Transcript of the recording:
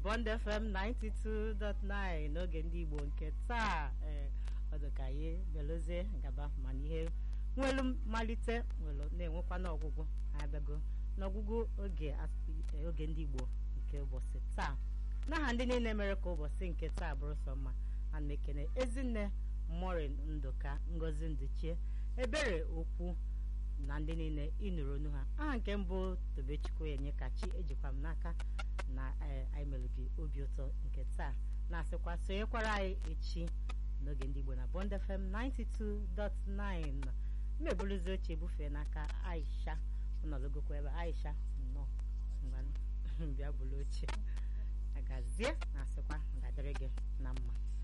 Bond FM 92.9 n'oge ndị Igbo nke taa ee ọ dị ka anyị belozie ngaba mana ihe nwelu mmalite nwelu na-enwekwa n'ọgwụgwụ abịago n'ọgwụgwụ oge as- oge ndị Igbo nke ụbọchị taa n'aha ndị niile mere ka ụbọchị nke taa bụrụ sọ mma ana m ekene ezinne morin ndụka ngozi ndụchie ebere okwu na ndị niile ịnụrụ onu ha aha nke mbụ tobechukwu enye kachi ejikwa m n'aka na ee anyị mere gị obi ụtọ nke taa na-asịkwa sonyekwara anyị echi n'oge ndị Igbo na Bond FM 92.9 mmeburuzi oche ebufee n'aka Aisha ọnọdụgokwa ebe Aisha nnọọ ngwanụ bịa bụrụ oche agazie na-asịkwa ngadịrị gị na mma